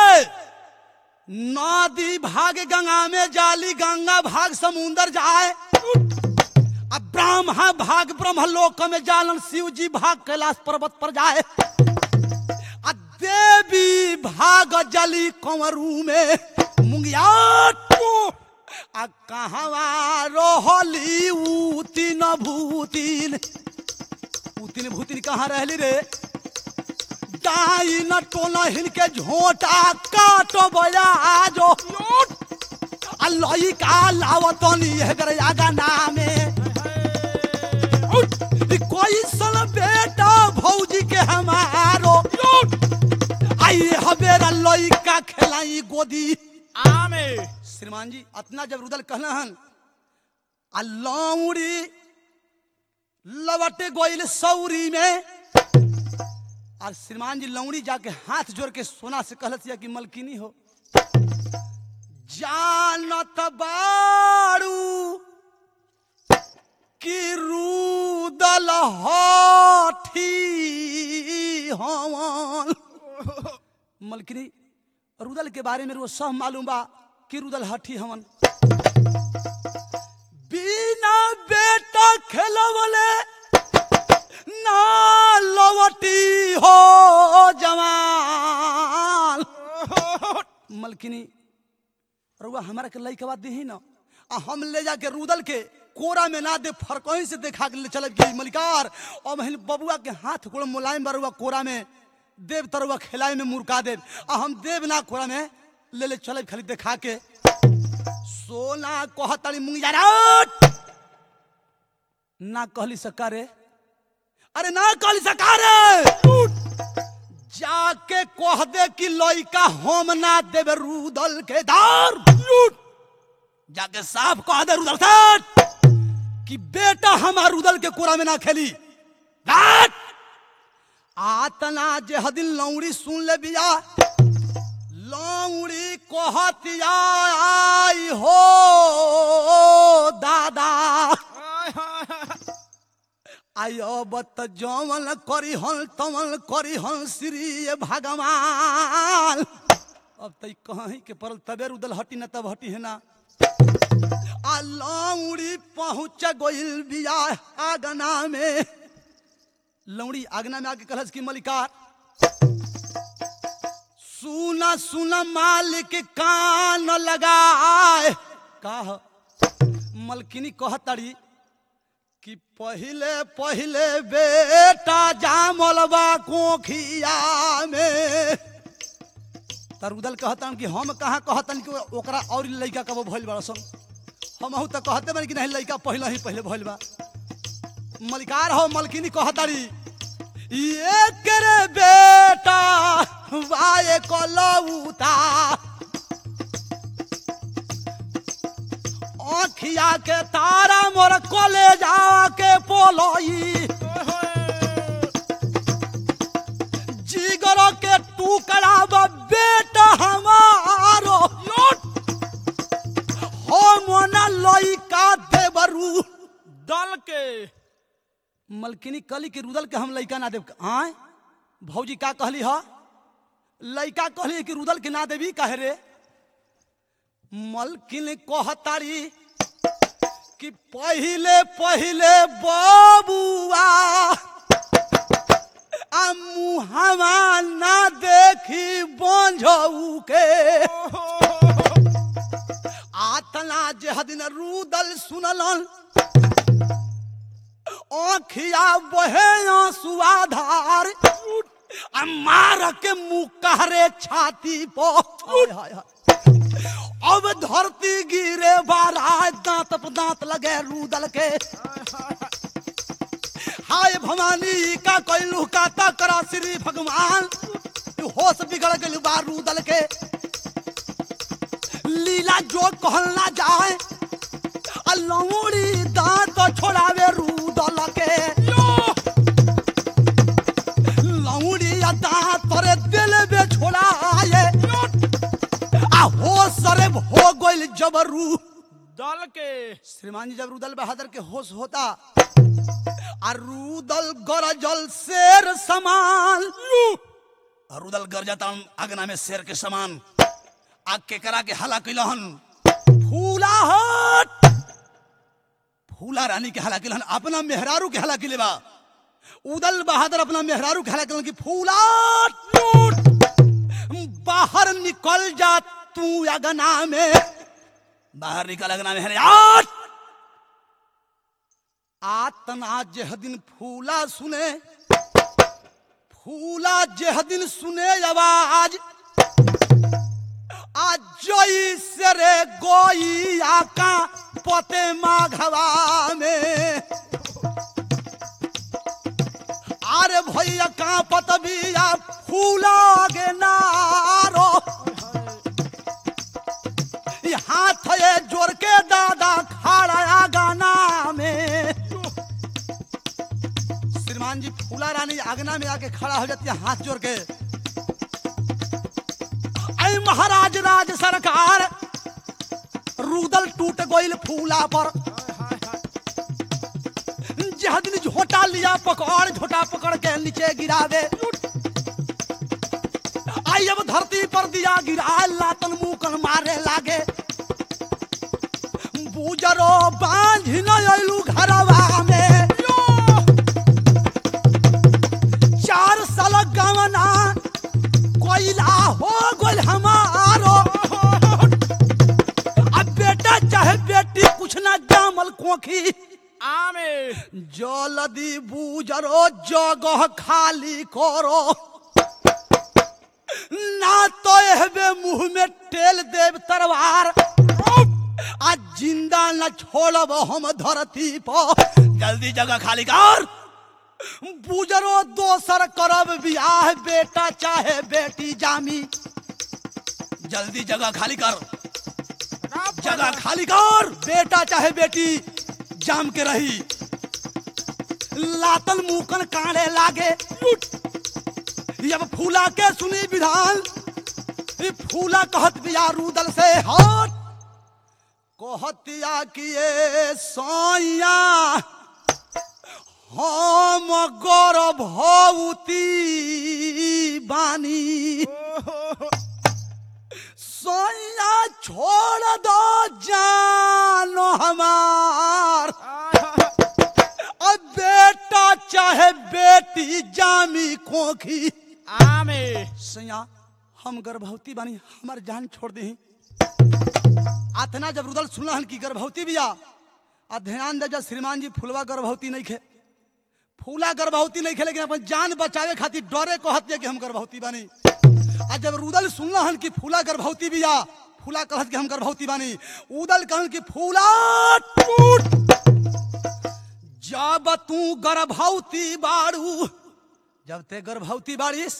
नदी भाग गंगा में जाली गंगा भाग समुंदर जाए अब ब्रह्मा भाग ब्रह्मलोक में जालन शिव जी भाग कैलाश पर्वत पर जाए आ देवी भाग जली कंवरू में मुंगियात आ कहवा रहली उतिन भूतिन उतिन भूतिन कहाँ रहली रे दाई न टोला हिनके झोटा काटो बया आजो आ लइका लावतनी हेगर आगा नामे ई कोई सन बेटा भौजी के हमारो आई हबेरा लइका खेलाई गोदी आमे श्रीमान जी अतना जब रुदल कहना हन आ लौड़ी लवटे गोइल सौरी में और श्रीमान जी लौड़ी जाके हाथ जोड़ के सोना से कहलत या कि मलकिनी हो जानत बाड़ू कि रूदल हाथी हवन मलकिनी रुदल के बारे में वो सब मालूम बा कि रुदल हठी हमन बिना बेटा खेलवले ना लवटी हो जवान मलकिनी रुआ हमारा के लई के बात दी ना आ हम ले जाके रुदल के कोरा में ना दे फरकहीं से देखा के ले चल गई मलिकार और महिल बबुआ के हाथ गोड़ मुलायम बरुआ कोरा में देव तरुआ खिलाए में मुर्का देव आ हम देव ना कोरा में ले ले चल खाली देखा के सोना कहतड़ी मुंगिया ना कहली सकारे अरे ना कहली सकारे जाके कह दे कि लइका हम ना देवे रुदल के दार जाके साफ कह दे रुदल से कि बेटा हमार रुदल के कोरा में ना खेली रात आतना जे हदिन लौड़ी सुन ले बिया लौड़ी कहतिया आई हो दादा आई अब त जमल करी हल तमल करी हल श्री भगवान अब तई कहीं के परल तबे रुदल हटी न तब हटी है ना आ लौड़ी पहुंच गइल बिया आगना में लौड़ी आगना में आके कहलस की मलिकार सुना सुना मालिक कान लगाए कह मलकिनी कहतड़ी कि पहिले पहिले बेटा जामल बा कोखिया में तरुदल कहतन कि हम कहाँ कहतन कि ओकरा और लइका कब भइल बा सन हम तो कहते बन कि नहीं लइका पहले ही पहले भइल बा मलिकार हो मलकिनी कहतारी ये करे बेटा वाए कलौता आखिया के तारा मोर कोले जाके पोलोई जिगर के टुकड़ा बा बेटा हमारो हो मोना लइका देवरू दल के मलकिनी कली के रुदल के हम लइका ना देव आय भौजी का कहली ह लइका कहली कि रुदल के ना देवी कहे रे मलकिन कहतारी कि पहिले पहिले बबुआ आ मुहावा ना देखी बंझऊ के आतना जे हदिन रुदल सुनलन आँखिया बहे आंसुआधार आ मार के मुंह कहरे छाती पर हाय हाय हाय। अब धरती गिरे बारा दांत पर दांत लगे रूदल के हाय भवानी का कैलू का तकरा श्री भगवान तू होश बिगड़ गइल बा रूदल के लीला जो कहल ना जाए आ लौड़ी दांत छोड़ावे रूदल के लौड़ी आ दांत तोरे दिल में छोड़ाए आ होश सरे हो गइल जबरू दल के श्रीमान जी जब रुदल बहादुर के होश होता आ रुदल गरजल शेर समान आ रुदल गरजता अगना में शेर के समान आ केकरा के हला कैलहन फूला हट फूला रानी के हला कैलहन अपना मेहरारू के हला कैले बा उदल बहादुर अपना मेहरारू के हला कैलन कि फूला लूट बाहर निकल जा तू अगना में बाहर निकल अगना में है आठ आतना जेह दिन फूला सुने फूला जेह दिन सुने आवाज आज जई से रे गोई आका पते माघवा में अरे भैया का पतबिया फूला गे नारो ये हाथ ये जोड़ के दादा खड़ा गाना में अगना में आके खड़ा हो जाती है हाथ जोड़ के ऐ महाराज राज सरकार रूदल टूट गइल फूला पर जह दिन झोटा लिया पकड़ झोटा पकड़ के नीचे गिरा दे आई अब धरती पर दिया गिरा लातन मुकन मारे लागे बूजरो बांझ न अइलू घरवा में चार साल गवना कोइला हो गोल हमारो अब बेटा चाहे बेटी कुछ ना जामल कोखी आमे जलदी बूजरो जगह खाली करो ना तो एहबे मुंह में टेल देव तरवार आज जिंदा न छोड़ब हम धरती पर जल्दी जगह खाली कर बूजरो दोसर करब बियाह बेटा चाहे बेटी जामी जल्दी जगह खाली कर जगह खाली कर बेटा चाहे बेटी जाम के रही लातन मुकन काने लागे अब फूला के सुनी विधान ई फूला कहत बिया रूदल से हट कहतिया किए सोया हम गर्भवती बानी सोया छोड़ दो जानो हमार अब बेटा चाहे बेटी जामी खोखी आमे सैया हम गर्भवती बानी हमार जान छोड़ दी आतना जब रुदल सुनल की गर्भवती बिया आ ध्यान दे जब श्रीमान जी फुलवा गर्भवती नहीं खे फूला गर्भवती नहीं खे लेकिन अपन जान बचावे खातिर डरे कहत है कि हम गर्भवती बानी आ जब रुदल सुनल कि फूला गर्भवती बिया फूला कहत कि हम गर्भवती बानी उदल कहन कि फूला टूट जब तू गर्भवती बाड़ू जब ते गर्भवती बाड़ीस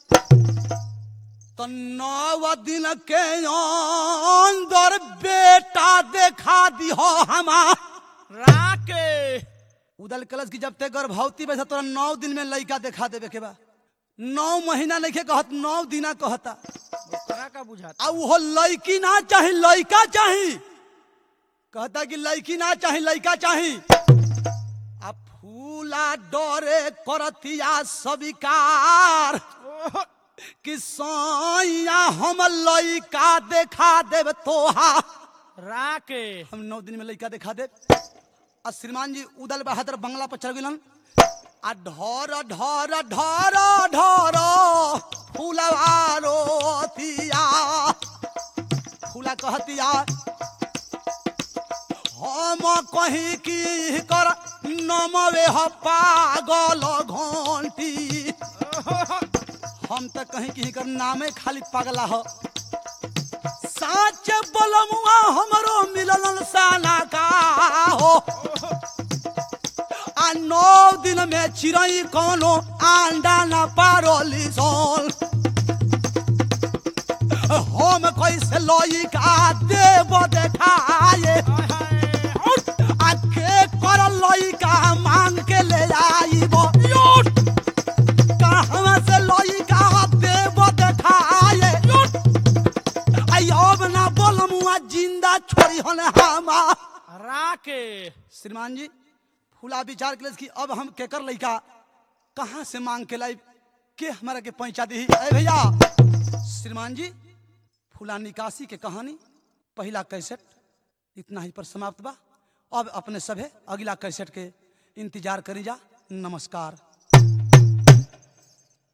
तो नौ दिन के अंदर बेटा देखा दिहो हमार राके उदल कलश की जब ते गर्भवती बैठा तोरा नौ दिन में लड़का देखा देवे के बा नौ महीना नहीं के कहत नौ दिना कहता ओकरा का बुझाता आ वो लड़की ना चाही लड़का चाही कहता कि लड़की ना चाही लड़का चाही आ फूला डरे करतिया स्वीकार कि सैया हम लड़का देखा देव तोहा राके हम नौ दिन में लड़का देखा दे आ श्रीमान जी उदल बहादुर बंगला पर चढ़ गेलन आ ढोर ढोर ढोर ढोर फूलवा रोतिया फूला कहतिया हम कहीं की कर नमवे ह पागल घंटी हम तो कहीं की कर नामे खाली पगला हो साच बलमुआ हमरो मिलल साना का हो आ नौ दिन में चिड़ई कोनो अंडा न पारोली सोल हम कैसे लोई का देव देखाए आ के कर लोई का मांग के ले आईबो कहाँ से लोई का देव देखाए आई अब ना बोलमुआ जिंदा छोड़ी हन हमा राके श्रीमान जी फूला विचार के कि अब हम केकर लइका कहाँ से मांग के लाई के हमारा के पहुंचा दी अरे भैया श्रीमान जी फूला निकासी के कहानी पहला कैसेट इतना ही पर समाप्त बा अब अपने सभे अगला कैसेट के इंतजार करी जा नमस्कार